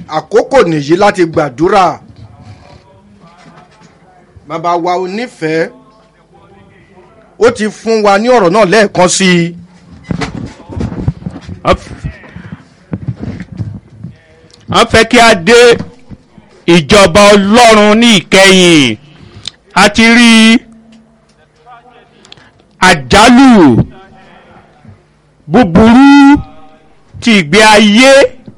àkókò nìyí láti gbàdúrà bàbá wa onífẹ̀ẹ́ ó ti fún wa ní ọ̀rọ̀ náà lẹ́ẹ̀kan sí i wọ́n fẹ́ kí a dé ìjọba ọlọ́run ní ìkẹyìn a ti rí àjálù búburú ti ìgbé ayé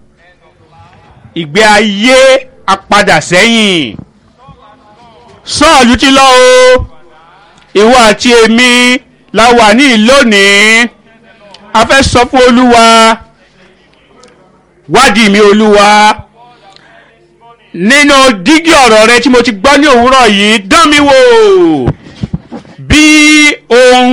ìgbé ayé apadà sẹ́yìn sọ́ọ̀lù ti lọ o ìwọ àti èmi la wà ní ìlónìí a fẹ́ sọ fún olúwa wádìí mi olúwa nínú dígí ọ̀rọ̀ rẹ tí mo ti gbọ́ ní òwúrọ̀ yìí dán mi wò bí ohun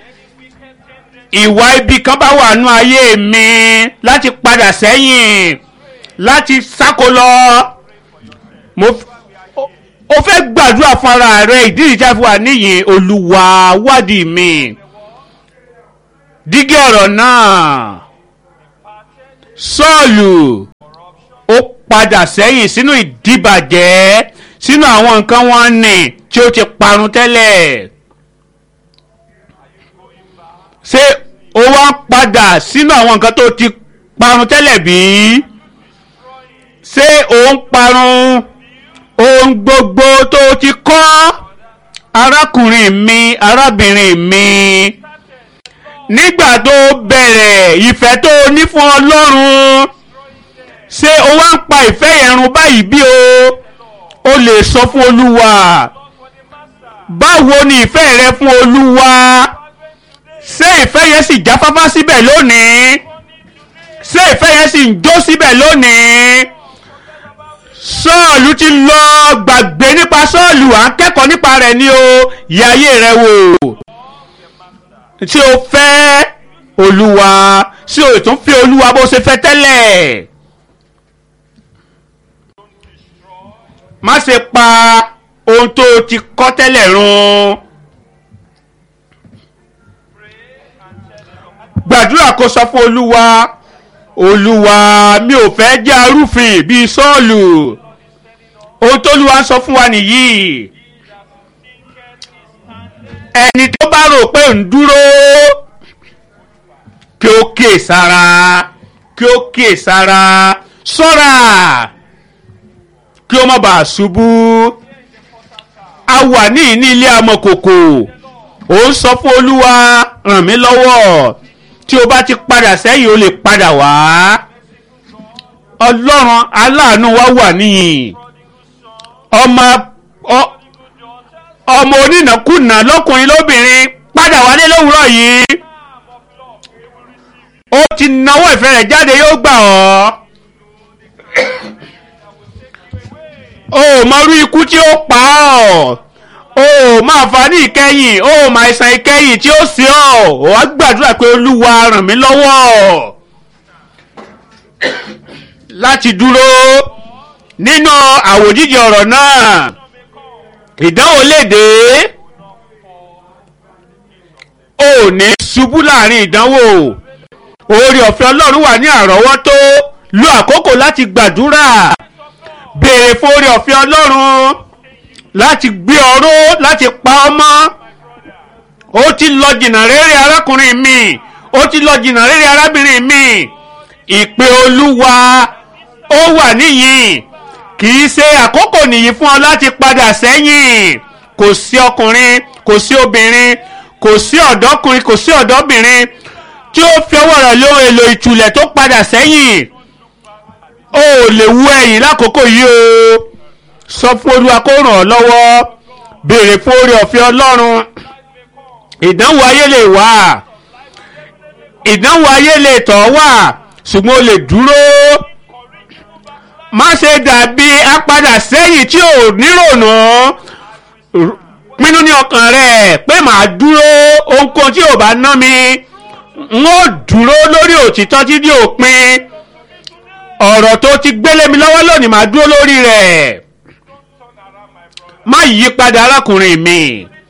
ìwà ibi kan bá wà nú ayé mi láti padà sẹ́yìn láti sáko lọ mo ó fẹ́ gbàdúrà fún ara rẹ ìdí ìjà fún wa níyìn olúwa wádìí mi dígí ọ̀rọ̀ náà sọ́ọ̀lù ó padà sẹ́yìn sínú ìdíbàjẹ́ sínú àwọn nǹkan wọn nì tí ó ti parun tẹ́lẹ̀ ṣé ó wá padà sínú àwọn nǹkan tó ti parun tẹ́lẹ̀ bí ṣé ó ń parun ohun gbogbo tó ti kọ́ arákùnrin mi arábìnrin mi nígbà tó bẹ̀rẹ̀ ìfẹ́ tó ní fún ọlọ́run ṣé o wá ń pa ìfẹ́ yẹn run báyìí bí o o lè sọ fún olúwa báwo ni ìfẹ́ rẹ fún olúwa ṣé ìfẹ́ yẹn sì jáfáfá síbẹ̀ lónìí ṣé ìfẹ́ yẹn sì ń jó síbẹ̀ lónìí sọ́ọ̀lù ti lọ gbàgbé nípa sọ́ọ̀lù à ń kẹ́kọ̀ọ́ nípa rẹ̀ ní o yẹ ayé rẹ wò tí o fẹ́ olúwa tí o tún fi olúwa bó ṣe fẹ́ tẹ́lẹ̀ má ṣe pa ohun tó o ti kọ́ tẹ́lẹ̀ run gbàdúrà kó sọ fún olúwa olúwa mi ò fẹ́ jẹ́ arúfin bíi sọ́ọ̀lù ohun tó olúwa ń sọ fún wa nìyí ẹni tó bá rò pé ń dúró kí ó kíè sára kí ó kíè sára ṣọ́ra kí ó má bàa ṣubú a wà ní ní ilé amọ̀kòkò ó ń sọ fún olúwa ràn mí lọ́wọ́ tí o bá ti padà sẹ́yìn o lè padà wá ọlọ́run aláàánú wa wà níyìn ọmọ ọmọ onínàkúnà lọ́kùnrin lóbìnrin padà wálé lówùúrọ̀ yìí ó ti nawọ́ ìfẹ́ rẹ̀ jáde yóò gbà ọ́ o mọrú ikú tí ó pa ọ́ o máa fa ní ìkẹyìn o máa ṣàn ìkẹyìn tí ó sí ọ́ ò wá gbàdúrà pé olúwa ràn mí lọ́wọ́ láti dúró nínú àwòjíjì ọ̀rọ̀ náà ìdánwò lè dé ò ní ṣubú láàrin ìdánwò oore ọ̀fẹ́ ọlọ́run wà ní àrọ́wọ́tó lo àkókò láti gbàdúrà béèrè fún oore ọ̀fẹ́ ọlọ́run láti gbé ọ̀rọ̀ láti pa ọmọ ó ti lọ jìnnà rere arákùnrin mi ó ti lọ jìnnà rere arábìnrin mi ìpè olúwa ó wà níyìn kì í ṣe àkókò nìyí fún ọ láti padà sẹ́yìn kò sí ọkùnrin kò sí obìnrin kò sí ọ̀dọ́kùnrin kò sí ọ̀dọ́bìnrin tí ó fi ọwọ́ rẹ̀ lóhun èlò ìtùlẹ̀ tó padà sẹ́yìn o ò lè wú ẹ̀yìn lákòókò yìí o sọ fún olúwa kó ràn ọ́ lọ́wọ́ béèrè fún oore ọ̀fẹ́ ọlọ́run ìdánwò ayé lè wà ìdánwò ayé lè tọ̀ wà ṣùgbọ́n o lè dúró má ṣe dàbí apadà sẹ́yìn tí ò nírònú pinnu ní ọkàn rẹ̀ pé màá dúró ohunkóhun tí ò bá ná mi n ó dúró lórí òtítọ́ títí òpin ọ̀rọ̀ tó ti gbélé mi lọ́wọ́ lónìí màá dúró lórí rẹ̀ má yí padà arákùnrin mi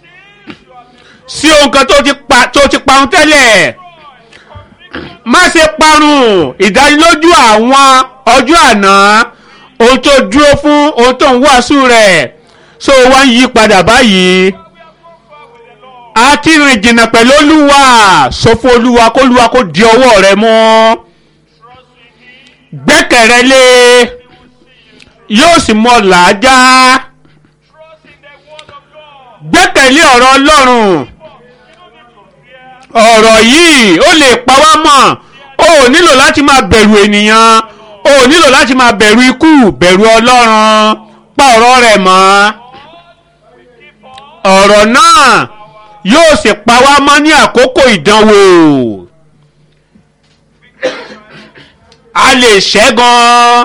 sí ohun kan tó ti pa tó ti parun tẹ́lẹ̀ má ṣe parun ìdánilójú àwọn ọjọ́ àná ohun tó dúró fún ohun tó ń wàásù rẹ̀ so wá ń yí padà báyìí a ti rìn jìnnà pẹ̀lú olúwa sọ fún olúwa kó olúwa kó di ọwọ́ rẹ mú gbẹ́kẹ̀rẹ́ lé yóò sì mọ làájá gbẹ́kẹ̀lé ọ̀rọ̀ ọlọ́run ọ̀rọ̀ yìí ó lè pa wá mọ̀ o ò nílò láti máa bẹ̀rù ènìyàn o ò nílò láti máa bẹ̀rù ikú bẹ̀rù ọlọ́run pa ọ̀rọ̀ rẹ̀ mọ́ ọ̀rọ̀ náà yóò sì pa wá mọ́ ní àkókò ìdánwò a lè ṣẹ́gun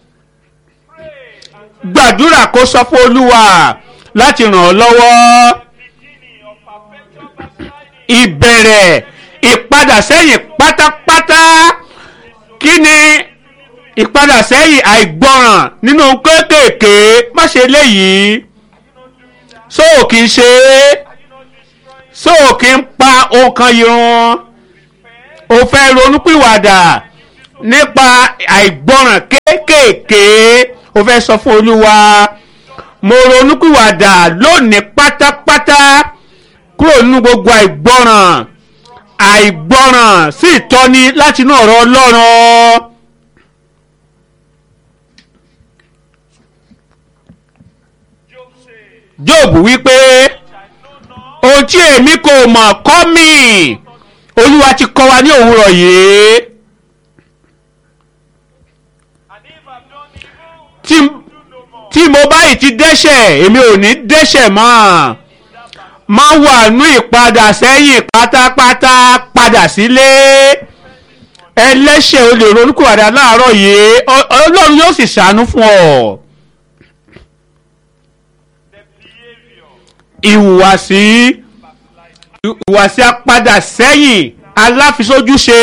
gbàdúrà kó sọ fún olúwa láti ràn ọ́ lọ́wọ́ ìbẹ̀rẹ̀ ìpadà sẹ́yìn pátápátá kí ni ìpadà sẹ́yìn àìgbọràn nínú kéékèèké má ṣe léyìí sóò kì í ṣe é sóò kì í pa ohun kan irun o fẹ́ ronúpìwàdà nípa àìgbọràn kéékèèké o fẹ́ sọ fún olúwa mo ronúpìwàdà lónìí pátápátá kúrò nínú gbogbo àìgbọràn àìgbọràn sí ìtọ́ni láti inú ọ̀rọ̀ ọlọ́run. Job wípé ohun tí èmi kò mọ̀ kọ́ mi olúwa ti kọ́ wa ní òwúrọ̀ yìí tí tí mo báyìí ti dẹ́ṣẹ̀ èmi ò ní dẹ́ṣẹ̀ mọ́ máa wà nú ìpadà sẹ́yìn pátápátá padà sílé ẹlẹ́ṣẹ̀ o lè ronúkúwàdà láàárọ̀ yìí ọlọ́run yóò sì ṣàánú fún ọ. ìhùwàsí ìhùwàsí apadà sẹ́yìn aláfisójúṣe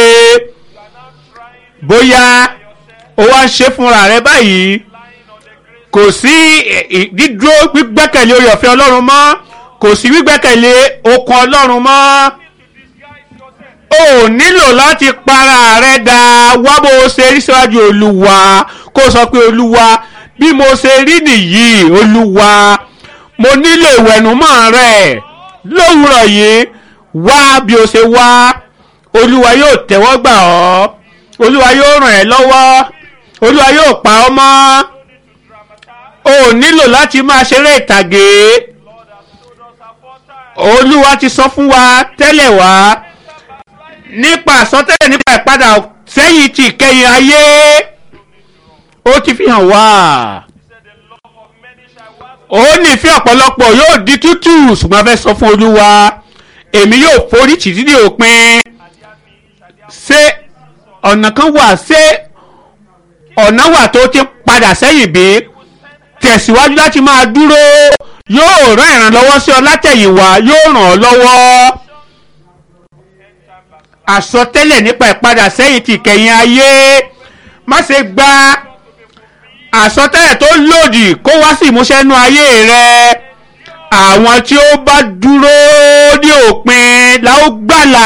bóyá o wá ń ṣe fúnra rẹ báyìí kò sí dídúró gbígbẹ́kẹ̀lé orí ọ̀fẹ́ ọlọ́run mọ́ kò sí gbígbẹ́kẹ̀lé okun ọlọ́run mọ́ o nílò láti para rẹ dà wá bó o ṣe rí síwájú olúwa kó o sọ pé olúwa bí mo ṣe rí nìyí olúwa mo nílò ìwẹ̀nùmọ́ rẹ lówùrọ̀ yìí wá bí o ṣe wá olúwa yóò tẹ́wọ́ gbà ọ́ olúwa yóò ràn ẹ́ lọ́wọ́ olúwa yóò pa ọ́ mọ́ o nílò láti máa ṣeré ìtàgé olúwa ti sọ fún wa tẹ́lẹ̀ wá nípa àsọtẹ́lẹ̀ nípa ìpadà sẹ́yìn ti ìkẹyìn ayé ó ti fi hàn wá ó nífẹ̀ẹ́ ọ̀pọ̀lọpọ̀ yóò di tútù ṣùgbọ́n a fẹ́ sọ fún olúwa èmi yóò forí tì dídì òpin ṣé ọ̀nà kan wà ṣé ọ̀nà wà tó ti padà sẹ́yìn bí tẹ̀síwájú láti máa dúró yóò rán ìrànlọ́wọ́ sí ọ látẹ̀yìnwá yóò ràn ọ́ lọ́wọ́ àsọtẹ́lẹ̀ nípa ìpadà sẹ́yìn ti kẹ̀yìn ayé má ṣe gba àsọtẹ́lẹ̀ tó lòdì kó wá sí ìmúṣẹ nú ayé rẹ àwọn tí ó bá dúró ní òpin la ó gbàlà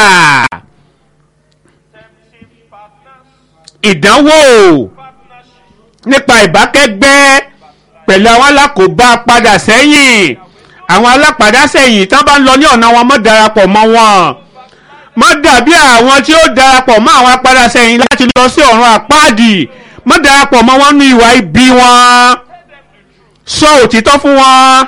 ìdánwò nípa ìbákẹ́gbẹ́ pẹ̀lú àwọn alákòóbá padà sẹ́yìn àwọn alápadà sẹ́yìn tán bá ń lọ ní ọ̀nà wọn mọ́ darapọ̀ mọ́ wọn mọ́ dàbí àwọn tí ó darapọ̀ mọ́ àwọn apadà sẹ́yìn láti lọ sí ọ̀run àpáàdì mọ́ darapọ̀ mọ́ wọn ní ìwà ibi wọn sọ òtítọ́ fún wọn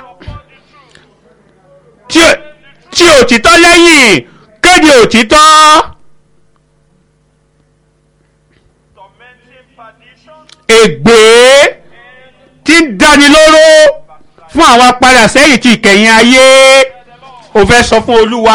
tí òtítọ́ lẹ́yìn kéde òtítọ́. ègbé tí ń dáni lóró fún àwọn apadà sẹ́yìn ti ìkẹyìn ayé ó fẹ́ sọ fún olúwa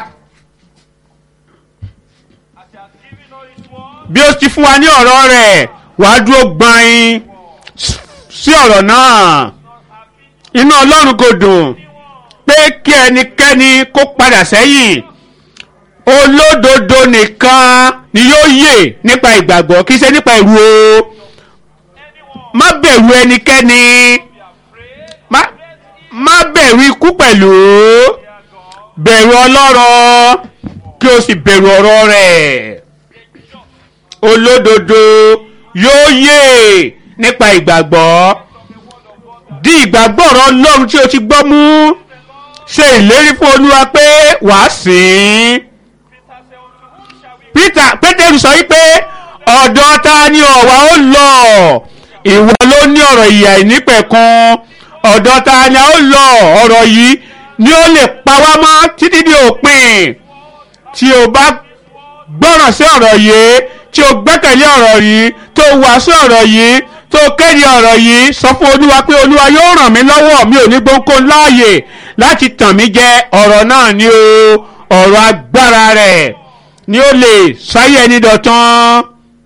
bí ó ti fún wa ní ọ̀rọ̀ rẹ̀ wàá dúró gbọ̀nyin sí ọ̀rọ̀ náà inú ọlọ́run kò dùn pé kí ẹnikẹ́ni kó padà sẹ́yìn olódodo nìkan ni yóò yè nípa ìgbàgbọ́ kì í ṣe nípa ìrù o má bẹ̀rù ẹnikẹ́ni má má bẹ̀rù ikú pẹ̀lú bẹ̀rù ọlọ́rọ̀ kí o sì bẹ̀rù ọ̀rọ̀ rẹ̀ olódodo yóò yè nípa ìgbàgbọ́ di ìgbàgbọ́ ọ̀rọ̀ ọlọ́run tí o ti gbọ́ mú ṣe ìlérí fún olúwa pé wàá sìn ín peter pétérù sọ wípé ọ̀dọ̀ ta ni ọ̀wà ó lọ ìwọ ló ní ọ̀rọ̀ ìyà ìnípẹ̀kun ọ̀dọ̀ ta ni a ó lọ ọ̀rọ̀ yìí ni ó lè pa wá mọ́ títí di òpin tí o bá gbọ́ràn sí ọ̀rọ̀ yìí tí o gbẹ́kẹ̀lé ọ̀rọ̀ yìí tó wàásù ọ̀rọ̀ yìí tó kéde ọ̀rọ̀ yìí sọ fún olúwa pé olúwa yóò ràn mí lọ́wọ́ mi ò ní gbóńkó láàyè láti tàn mí jẹ ọ̀rọ̀ náà ni o ọ̀rọ̀ agbára rẹ̀ ni ó lè sáyé ẹni dọ̀tán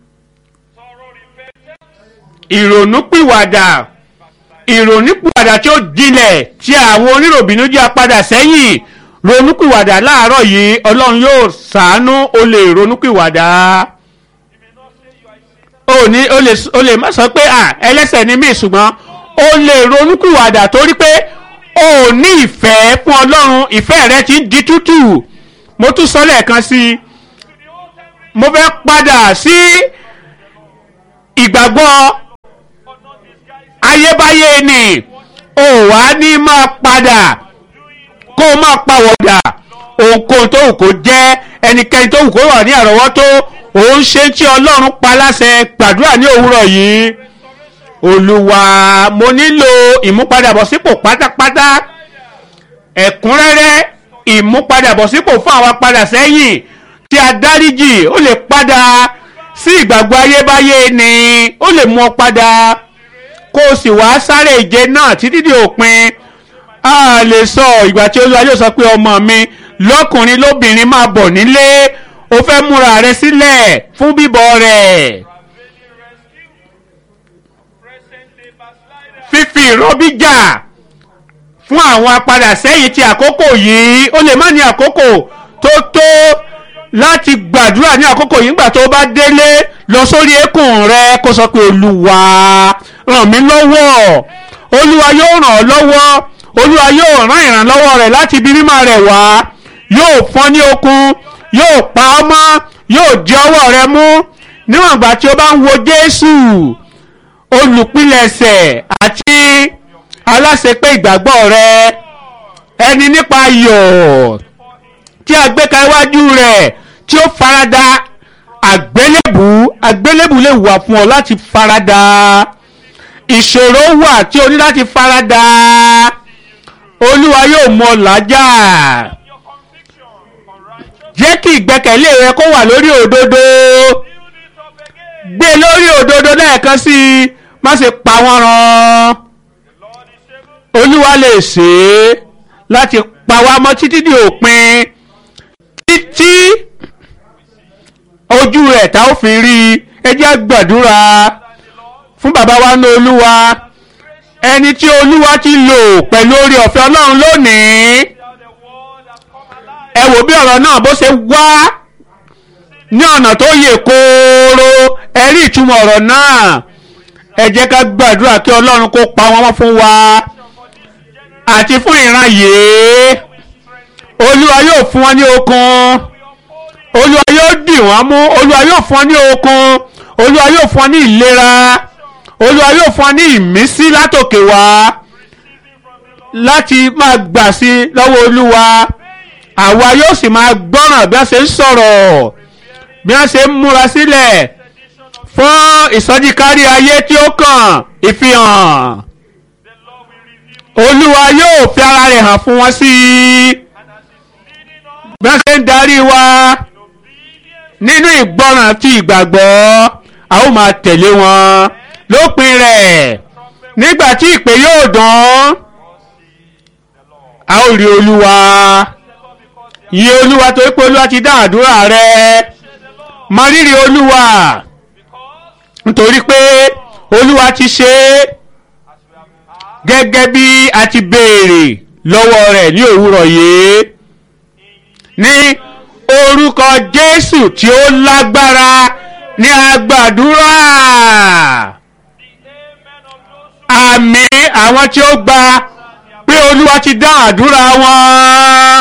ìrònúpìwàdà ìrònúpìwàdà tí ó jinlẹ̀ tí àwọn oníròbìnú jẹ́ apadà sẹ́yìn ronúpìwàdà láàárọ̀ yìí ọlọ́run yóò ṣàánú o lè ronúpìwàdà o ní o lè o lè má sọ pé à ẹlẹ́sẹ̀ ni mí ṣùgbọ́n o lè ronúpìwàdà torí pé o ò ní ìfẹ́ fún ọlọ́run ìfẹ́ rẹ ti ń di tútù mo tún sọ lẹ́ẹ̀kan sí i mo fẹ́ padà sí ìgbàgbọ́ ayébáyé ni o wá ní máa padà kó o máa pàwọ̀dà ohunkóhun tó wù kó jẹ́ ẹnikẹ́ni tó wù kó wà ní àrọ́wọ́tó òun ṣe tí ọlọ́run pa láṣẹ gbàdúrà ní òwúrọ̀ yìí olúwa mo nílò ìmúpadàbọ̀sípò pátápátá ẹ̀kúnrẹ́rẹ́ ìmúpadàbọ̀sípò fún àwa padà sẹ́yìn tí a dáríjì ó lè padà sí ìgbàgbọ́ ayébáyé ni ó lè mú ọ padà kó o sì wá sáré ìje náà títí di òpin a lè sọ ìgbà tí olúwa yóò sọ pé ọmọ mi lọ́kùnrin lóbìnrin máa bọ̀ nílé o fẹ́ múra rẹ sílẹ̀ fún bíbọ̀ rẹ̀ fífi ìrọ́bí jà fún àwọn apadà sẹ́yìn ti àkókò yìí ó lè má ní àkókò tó tó láti gbàdúrà ní àkókò yìí nígbà tó bá délé lọ sórí eékún rẹ kó sọ pé olúwa ràn mí lọ́wọ́ olúwa yóò ràn ọ́ lọ́wọ́ olúwa yóò rán ìrànlọ́wọ́ rẹ̀ láti ibi mímọ́ rẹ̀ wá yóò fọ́n ní okun yóò pa ọ́ mọ́ yóò di ọwọ́ rẹ mú níwọ̀n ìgbà tí o bá ń wo jésù olùpilẹ̀ṣẹ̀ àti aláṣepé ìgbàgbọ́ rẹ ẹni nípa ayọ̀ tí a gbé ka iwájú rẹ̀ tí ó farada àgbélébù àgbélébù lè wà fún ọ láti farada ìṣòro wà tí o ní láti farada olúwa yóò mú ọ làjà jẹ́ kí ìgbẹ́kẹ̀lé rẹ kó wà lórí òdodo gbé lórí òdodo lẹ́ẹ̀kan sí i má ṣe pa wọ́n rán olúwa lè ṣe é láti pa wá mọ́ títí di òpin títí ojú rẹ̀ tá ó fi rí i ẹ jẹ́ gbàdúrà fún bàbá wa ní olúwa ẹni tí olúwa ti lò pẹ̀lú orí ọ̀fẹ́ ọlọ́run lónìí ẹ wò bí ọ̀rọ̀ náà bó ṣe wá ní ọ̀nà tó yè kooro ẹ rí ìtumọ̀ ọ̀rọ̀ náà ẹ jẹ́ ká gbàdúrà kí ọlọ́run kó pa wọ́n mọ́ fún wa àti fún ìran yìí olúwa yóò fún wọn ní okun olúwa yóò dì wọ́n mú olúwa yóò fún wọn ní okun olúwa yóò fún wọn ní ìlera olúwa yóò fún wọn ní ìmísí látòkè wá láti máa gbà sí lọ́wọ́ olúwa àwa yóò sì máa gbọ́ràn bí wọ́n ṣe ń sọ̀rọ̀ bí wọ́n ṣe ń múra sílẹ̀ fún ìsọjí kárí ayé tí ó kàn ìfihàn olúwa yóò fi ara rẹ̀ hàn fún wọn sí i bí wọ́n ṣe ń darí wa nínú ìgbọràn àti ìgbàgbọ́ a ó máa tẹ̀lé wọn lópin rẹ̀ nígbà tí ìpè yóò dán a ó rí olúwa yí olúwa torí pé olúwa ti dá àdúrà rẹ mọ rírì olúwa nítorí pé olúwa ti ṣe é gẹ́gẹ́ bí a ti béèrè lọ́wọ́ rẹ̀ ní òwúrọ̀ yìí ní orúkọ jésù tí ó lágbára ní agbàdúrà àmì àwọn tí ó gba pé olúwa ti dá àdúrà wọn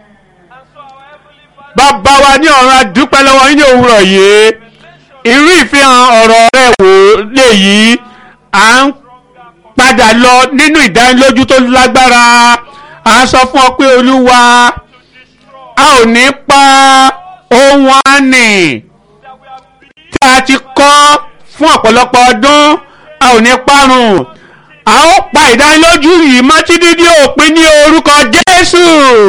bàbá wa ní ọ̀run adúpẹ́ lọ́wọ́ yín ní òwúrọ̀ yìí irú ìfihàn ọ̀rọ̀ rẹ̀ wò léyìí à ń padà lọ nínú ìdánilójú tó lágbára à ń sọ fún ọ pé olúwa a ò ní pa ohun àní tí a ti kọ́ fún ọ̀pọ̀lọpọ̀ ọdún a ò ní parun a ó pa ìdánilójú yìí mọ́ títí dé òpin ní orúkọ jésù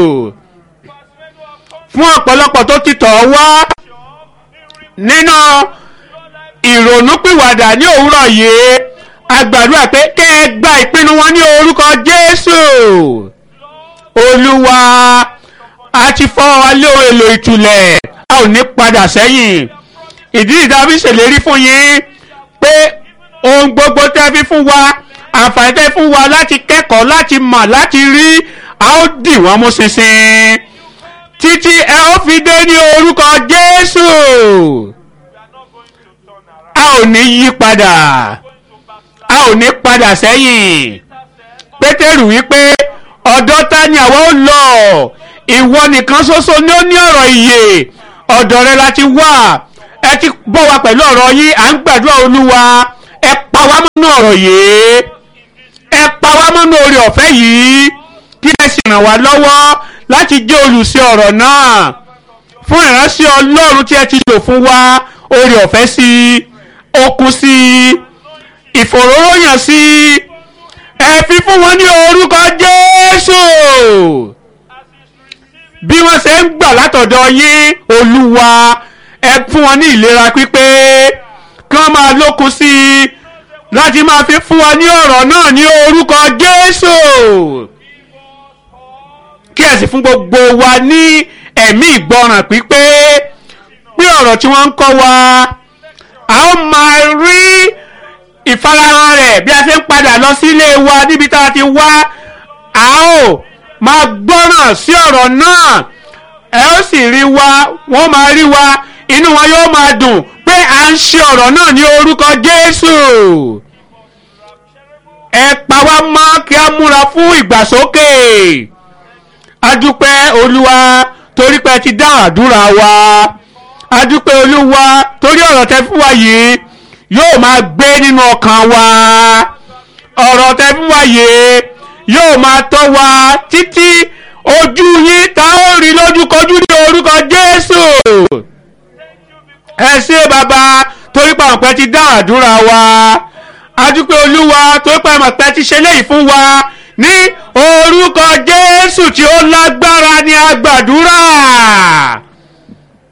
fún ọ̀pọ̀lọpọ̀ tó ti tọ̀ ọ́ wá nínú ìrònúpìwàdà ní òwúrọ̀ yìí a gbàdúrà pé kẹ́ ẹ gba ìpinnu wọn ní orúkọ jésù olúwa a ti fọ́ wa lé ohun èlò ìtùlẹ̀ a ò ní padà sẹ́yìn ìdí ìdábí ṣèlérí fún yín pé ohun gbogbo tẹ́ fi fún wa àǹfààní tẹ́ fún wa láti kẹ́kọ̀ọ́ láti mọ̀ láti rí a ó dì wọ́n mú ṣinṣin títí ẹ ó fi dé ní orúkọ jésù a ò ní yí padà a ò ní padà sẹ́yìn pétérù wípé ọ̀dọ̀ ta ni àwa ó lọ ìwọ nìkan ṣoṣo ni ó ní ọ̀rọ̀ ìyè ọ̀dọ̀ rẹ la ti wà ẹ ti bọ́ wa pẹ̀lú ọ̀rọ̀ yín à ń gbàdúrà olúwa ẹ pa wá mọ́nú ọ̀rọ̀ yìí ẹ pa wá mọ́nú orí ọ̀fẹ́ yìí kí ẹ sì ràn wá lọ́wọ́ láti jẹ́ olùṣe ọ̀rọ̀ náà fún ìránṣẹ́ ọlọ́run tí ẹ ti lò fún wa orí ọ̀fẹ́ sí okun sí ìfòròyàn sí ẹ fi fún wọn ní orúkọ jésù bí wọ́n ṣe ń gbà látọ̀dọ̀ yín olúwa ẹ fún wọn ní ìlera pípé kí wọ́n máa lókun sí i láti máa fi fún wa ní ọ̀rọ̀ náà ní orúkọ jésù kí ẹ sì fún gbogbo wa ní ẹ̀mí ìgbọràn pípé pé ọ̀rọ̀ tí wọ́n ń kọ́ wa a ó máa rí ìfarahàn rẹ̀ bí a ṣe ń padà lọ sílé wa níbi tá a ti wá a ó máa gbọ́ràn sí ọ̀rọ̀ náà ẹ ó sì rí wa wọ́n máa rí wa inú wọn yóò máa dùn pé à ń ṣe ọ̀rọ̀ náà ní orúkọ Jésù ẹ pa wá mọ́ kí a múra fún ìgbàsókè adúpẹ́ olúwa torí pé ẹ ti dá àdúrà wa adúpẹ́ olúwa torí ọ̀rọ̀ tẹ fún wa yìí yóò máa gbé nínú ọkàn wa ọ̀rọ̀ tẹ fún wa yìí yóò máa tọ́ wa títí ojú yín tá ó rí lójúkojú ní orúkọ Jésù ẹ ṣé bàbá torí pé àwọn pẹ́ ti dá àdúrà wa adúpẹ́ olúwa torí pé àwọn pẹ́ ti ṣe léyìí fún wa ní orúkọ Jésù tí ó lágbára ní agbàdúrà